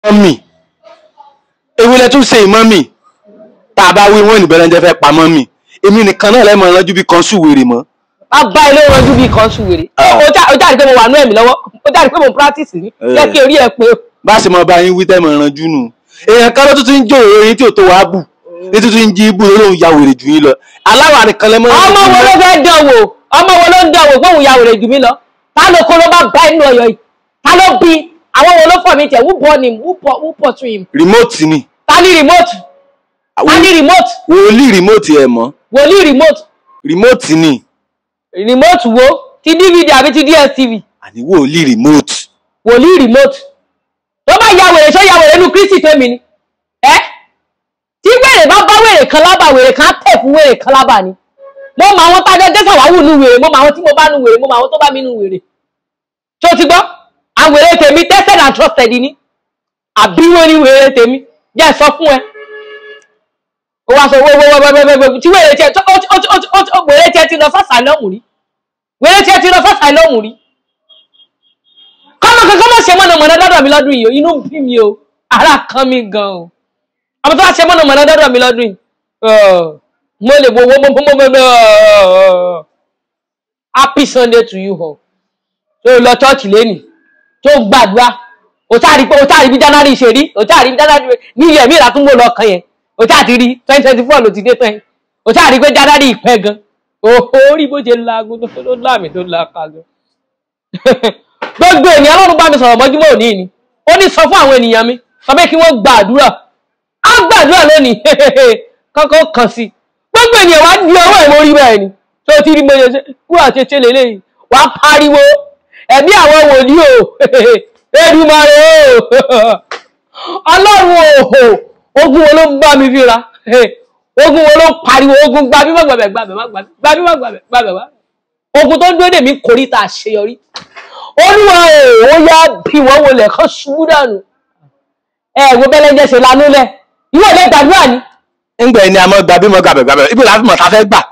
mọ́mì ewúlẹ̀ tún ṣe ìmọ́mì tá a bá wí wọ́n ní bẹ́lẹ́ńjẹ́ fẹ́ pa mọ́mì èmi nìkan náà lẹ́mọ̀ ránjú bí kan sùwèrè mọ́. a bá ilé ìrànjú bíi kan sùn wèrè Ah. ó já- ó jáde pé mo wà nú ẹ̀mí lọ́wọ́ ó jáde pé mo practice ní Eh. jẹ́ kí orí ẹ pé bá a sì mọ bá yín wí tẹ́mọ̀ ránjú nù èèyàn kan ló tún ti ń jó òróró yín tí ò tó wàá bù ní tuntun ń jí ibú lóhùn ya wèrè jù yín lọ aláwa nìkan lẹ́mọ̀ ọmọ wo ló fẹ́ dán wò ọmọ wo ló ń dán wò gbóhùn ya wèrè jù mí lọ ta ló kó ló bá bá inú ọyọ yìí ta ló bí àwọn wo ló fọ mi tẹ who born him who po- who portray him rìmóòtì ni ta ní remote ta ní remote wòlíì rìmóòtì ẹ̀ mọ́ wòlíì remote rìmóòtì ni remote wo ti dvd àbí ti dstv àní wòlíì rìmóòtì wòlíì remote tó bá ya wèrè ṣó ya wèrè nu kristi tó mi ni ẹ tí wèrè bá bá wèrè kan lábà wèrè kan á tẹ̀ fún wèrè kan lábà ni mo mọ àwọn tájọ dẹ́sà wá wù nú wèrè mo mọ àwọn tí mo bá nu wèrè mo mọ àwọn tó bá mi nu wèrè tó ti gbọ́ àwọn wèrè tèmi tested and trusted ni àbí wọn ni wèrè tèmi jẹ́ sọ fún ẹ ó wá sọ wọ́wọ́wọ́wọ́wọ́ tí wèrè tiẹ̀ tó ó ti- ó ti- ó ti- ó ti- wèrè tiẹ̀ ti lọ fásà lọ́hùn rí wèrè tiẹ̀ ti lọ fásà lọ́hùn rí kọ́mọ kankan mọ̀ ṣe mọ̀nàmọ́ná dọ́dọ̀ mi lọ́dún yìí o inú bí mi o ara kan mi gan o ọmọ tó bá ṣe mọ̀nàmọ́ná dọ́dọ̀ mi lọ́dún yìí ọ̀, mo lè wo wo mo mo mo mo happy sunday to you all tó lọ chọ́ọ̀chì lẹ́nìí tó gbàdúrà o tá rí pé o tá rí bí january ṣe rí o tá rí bí january ní ilẹ̀ mi ìlàtúngbò lọ kan yẹn o tá ti rí twenty twenty four ló ti dé tán yẹn o tá rí pé january ìpẹ́ gan o rí bó ṣe laago tó ló láàmì tó la ka gan gbogbo ènìyàn lọ́run bá mi sọ̀rọ̀ mọ́júmọ́ òní ni ó ní sọ fún àwọn ènìyàn mi sọ pé kí wọ́n gba àdúrà á gbàdúrà lónìí kọ́kọ́ kàn sí gbogbo ènìyàn wá di ọwọ́ ẹ̀ mórí bẹ́ẹ̀ ni tó ti rí mọ́yẹ ṣe wọ́n àti ṣe lélẹ́yìn wá pariwo ẹ̀mí àwọn wòlíì o Èdùmàrè o ọlọ́run o ogun wo ló ń bá mi fíra ogun wo ló ń pariwo ogun gbàbí má gbàbẹ̀ gbàbẹ̀ má gbàbẹ̀ gbàbí má gbàbẹ̀ gbàbẹ̀ wá ogun tó ń dúró dè mí kórìíta àṣeyọrí olúwa o ó yá bí wọ́n wọlé kán ṣubú dànù ẹ wo bẹ́lẹ́jẹ́ ṣe lanú lẹ̀ ìwọ ilé gbàdúrà ni ńgbà ẹni àmọ́ gbàbí mọ́ gbàbẹ̀ gbàbẹ̀ ibi làá fi mọ̀ tá a fẹ́ gbà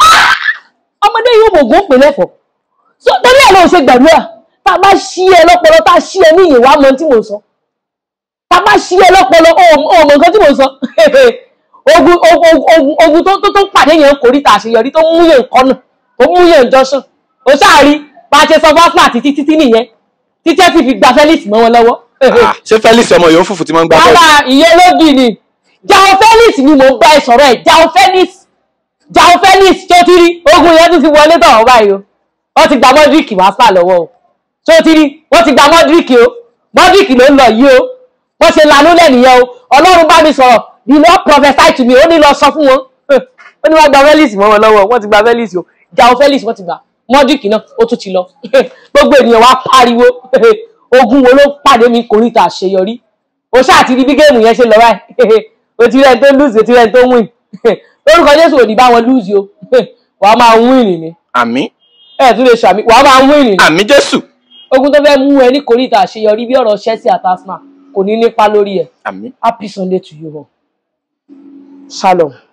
ọmọdé yóò mọ̀ ògùn pè lẹ́fọ̀ so torí ẹ̀ ló ṣe gbàdúrà tá a bá ṣí ẹ lọ́pọlọ tá a ṣí ẹ ní ìyẹ̀wò àmọ́ tí mò ń sọ tá a bá ṣí ẹ lọ́pọlọ ó mọ̀ nǹkan tí mò ń sọ ogun ogun ogun ogun tó tó tó pàdé yẹn kórìíta àṣeyọrí tó mú yẹn kọ́nà tó mú yẹn jọ́sùn ó sáàrí bá a ṣe sọ fọ́fún àti títí tí nìyẹn títí ẹ sì fi gba Felix mọ́ wọn lọ́wọ́ Ah, ṣé Felix ọmọ yòó fùfù tí wọ́n ń gbà rárá ìyẹn ló bì ní jao Felix ni mò ń bá ẹ sọ̀rọ̀ ẹ̀ jao Felix jao Felix tó ti rí ogun yẹn tún ti wọlé tọ̀ ọ́ báyìí o wọ́n ti gba Modric wá sá lọ́wọ́ o tó ti rí wọ́n ti gba Modric o Modric ló ń lọ yìí o wọ́n ṣe lanú lẹ́nìyẹn o Ọlọ́run bá mi sọ̀rọ̀ the Lord prophesy to me ó ní lọ sọ fún wọn ó ní wọ́n gba Felix mọ́ wọn lọ́wọ́ wọ́n ti gba Felix o jao Felix wọ́n ti gba Modric náà ó tún ti lọ gbogbo ènìyàn wá pariwo ogun wo ló pàdé mi kòríta àṣeyọrí o ṣáà ti rí bí géèmù yẹn ṣe lọ báyìí o ti rẹ́ni tó lùsì o ti rẹ́ni tó wìn lórúkọ Jésù ò ní bá wọn lùsì o wàá máa wìn ní àmì ẹ tún lè ṣàmì wàá máa wìn ní àmì Jésù ogun tó fẹ́ mú ẹ ní kòríta àṣeyọrí bí ọ̀rọ̀ Chelsea àti Arsenal kò ní nípa lórí ẹ àmì. happy Sunday to you all shalom.